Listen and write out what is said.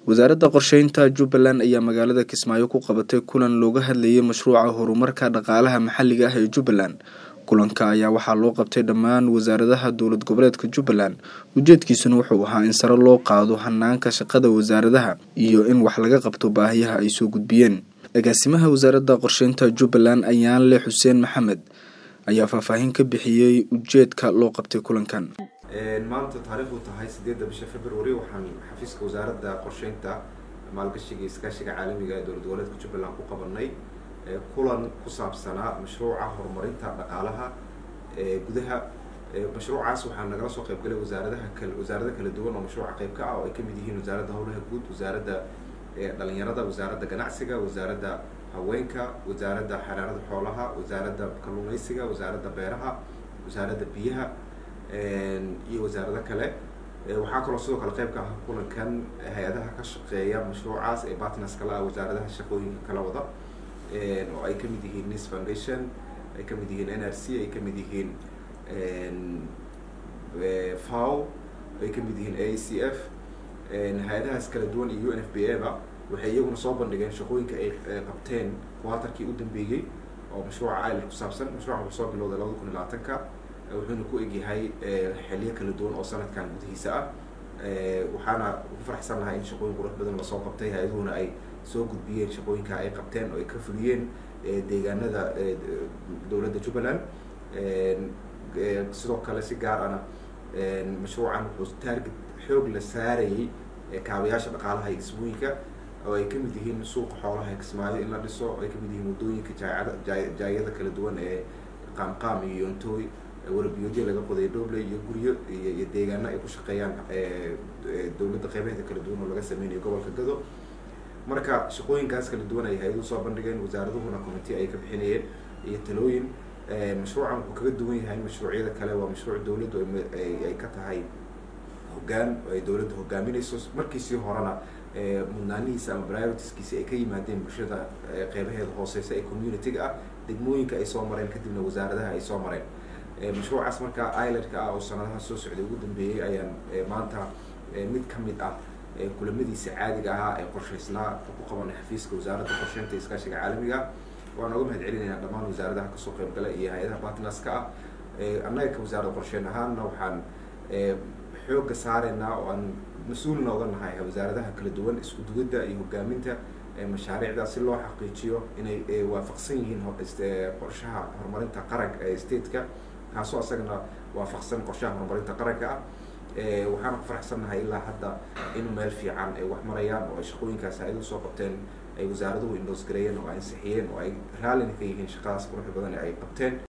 wasaaradda qorsheynta jubbaland ayaa magaalada kismaayo ku qabatay kulan looga hadlayay mashruuca horumarka dhaqaalaha maxalliga ah ee jubbaland kulanka ayaa waxaa loo qabtay dhammaan wasaaradaha dowlad goboleedka jubbaland ujeedkiisuna wuxuu ahaa in sare loo qaado hanaanka shaqada wasaaradaha iyo in wax laga qabto baahiyaha ay soo gudbiyeen agaasimaha wasaaradda qorsheynta jubbaland ayaanle xuseen maxamed ayaa faahfaahin ka bixiyey ujeedka loo qabtay kulankan maanta taariikhdu tahay sideedda bisha february waxaan xafiiska wasaaradda qorsheynta maalgashiga iyo iskaashiga caalamiga ee dowlad goboleedka jubbaland ku qabanay kulan ku saabsanaa mashruuca horumarinta dhaqaalaha gudaha mashruucaas waxaa nagala soo qaybgalay wasaaradaha kal wasaarada kala duwan oo mashruuca qayb ka ah oo ay kamid yihiin wasaaradda howlaha guud wasaaradda dhalinyarada wasaaradda ganacsiga wasaaradda haweenka wasaaradda xanaanada xoolaha wasaaradda kalluumeysiga wasaaradda beeraha wasaaradda biyaha iyo wasaarado kale waxaa kaloo sidoo kale qayb ka ah kulankan hay-adaha ka shaqeeya mashruucaas ee partners kala ah wasaaradaha shaqooyinka kala wada oo ay kamid yihiin nis foundation ay kamid yihiin n r c ay kamid yihiin fow ay kamid yihiin a c f hay-adahaas kala duwan iyo u n f b a ba waxay iyaguna soo bandhigeen shaqooyinka ay qabteen kuwaatarkii u dambeeyey oo mashruuca iler ku saabsan mashruuca wuxuu soo bilowday labada kun iyo labaatanka wuxuuna ku egyahay xiliyo kala duwan oo sanadkan gudihiisa ah waxaana ku faraxsan lahay in shaqooyin qurux badan lasoo qabtay hay-aduhuna ay soo gudbiyeen shaqooyinka ay qabteen oo ay ka fuliyeen deegaanada dowladda jubbaland sidoo kale si gaar ana mashruucan wuxuu taarget xoog la saarayay kaabayaasha dhaqaalaha iyo dhismooyinka oo ay kamid yihiin suuqa xoolaha ee kismaayo in la dhiso oo ay kamid yihiin waddooyinka jaayada jaayada kala duwan ee qaamqaam iyo yontooy warabiyoodya laga qoday doble iyo guryo iyo deegaano ay ku shaqeeyaan dowladda qeybaheeda kala duwan oo laga sameynayo gobolka gado marka shaqooyinkaas kala duwan ay hay-aduhu soo bandhigeen wasaaraduhuna commitee ay ka bixinayeen iyo talooyin mashruucan wuxuu kaga duwan yahay mashruucyada kale waa mashruuc dowladdu ay ka tahay hoggaan ay dowladda hogaaminayso markiisii horena mudnaanihiisa ama prioritiskiisi ay ka yimaadeen bulshada qeybaheeda hooseysa ee community-ga ah degmooyinka ay soo mareen kadibna wasaaradaha ay soo mareen mashruucaas marka iladka ah oo sanadaha soo socday ugu dambeeyey ayaan maanta mid ka mid ah kulamadiisa caadiga ahaa ee qorsheysnaa ku qabanay xafiiska wasaaradda qorsheynta iskaashiga caalamiga waan oga mahad celinaynaa dhammaan wasaaradaha kasoo qaybgala iyo hay-adaha partnerska ah annaga ka wasaaradda qorsheyn ahaanna waxaan xooga saareynaa oo aan mas-uulna oga nahay wasaaradaha kala duwan isku duwadda iyo hogaaminta mashaariicda si loo xaqiijiyo inay waafaqsan yihiin qorshaha horumarinta qaranka ee stateka kaasoo asagana waafaqsan qorshaha horumarinta qaranka ah waxaana ku faraxsannahay ilaa hadda in meel fiican ay wax marayaan oo ay shaqooyinkaas hay-aduhu soo qabteen ay wasaaraduhu indoos gareeyeen oo ay ansixiyeen oo ay raallina ka yihiin shaqadaas quruxda badan ee ay qabteen